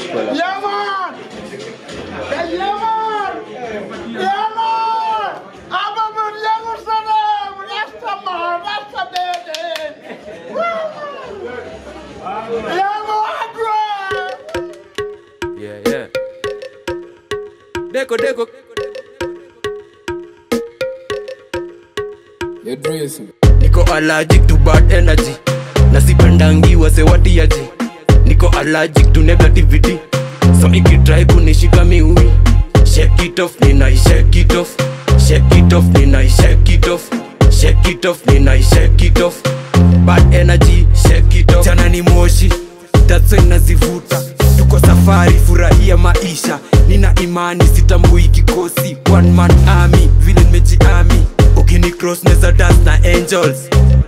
Spoiler. Yeah, man! Yeah, yeah, man! Yeah, man! I'm a good young son. Rasta man, Rasta baby. Woo! Yeah, man, bro! Yeah, yeah. Deko, deko. Your dressing. Niko allergic to bad energy. Nasipendangi wasewatiaji. Niko allergic to negativity. So ikitry kunishika miui. Shake it off, nina shake it off. Shake it off, nina shake it off. Shake it off, nina shake it off. Bad energy, shake it off. Jana ni moshi, that's why nazivuta. Tuko safari, furahia maisha. Nina imani sitambui kikosi. One man army, vile nimejiami. Ukini cross neza dance na angels.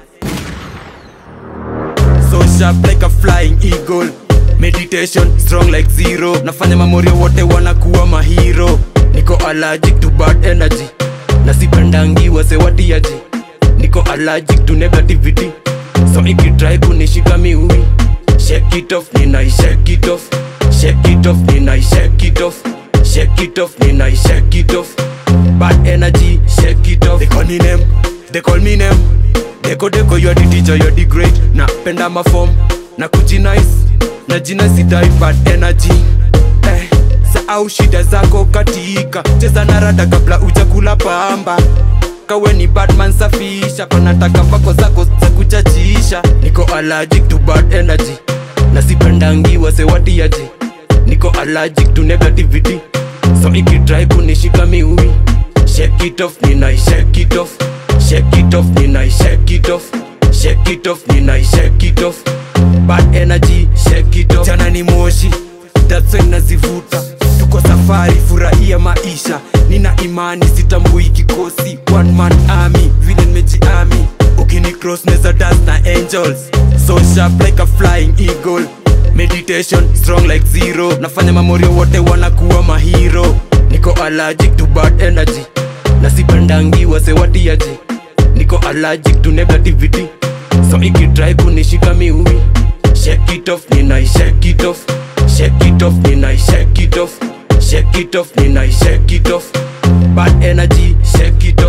So sharp like a flying eagle Meditation strong like zero Nafanya mamorio wote wanakuwa mahiro Niko allergic to bad energy Nasipendangi wasewatiaji Niko allergic to negativity So ikitry kunishika miui Shake it off, nina shake it off Shake it off, nina shake it off Shake it off, nina shake it off Bad energy, shake it off They call me name, they call me name Deko deko you are the teacher, you are the great Napenda mafom, na kujinice Na jina sidai bad energy eh, Sahau shida zako katika Cheza na rada kabla ujakula pamba Kawe ni badman safisha Panataka pako zako za kuchachisha Niko allergic to bad energy Na sipendangi wasewatiaji Niko allergic to negativity So ikitry kunishika miui Shake it off, nina shake it off Shake it off, nina shake it off Shake it off, nina shake it off Bad energy, shake it off Jana ni moshi, that's why nazivuta Tuko safari, furahia maisha Nina imani, sitambui kikosi One man army, vile nimejiami Ukini cross neza dance na angels So sharp like a flying eagle Meditation, strong like zero Nafanya mamorio wote wanakuwa mahiro Niko allergic to bad energy Nasipendangi wasewatiaji Niko allergic to negativity So ikitry kunishika miui Shake it off, nina shake it off Shake it off, nina shake it off Shake it off, nina shake it off Bad energy, shake it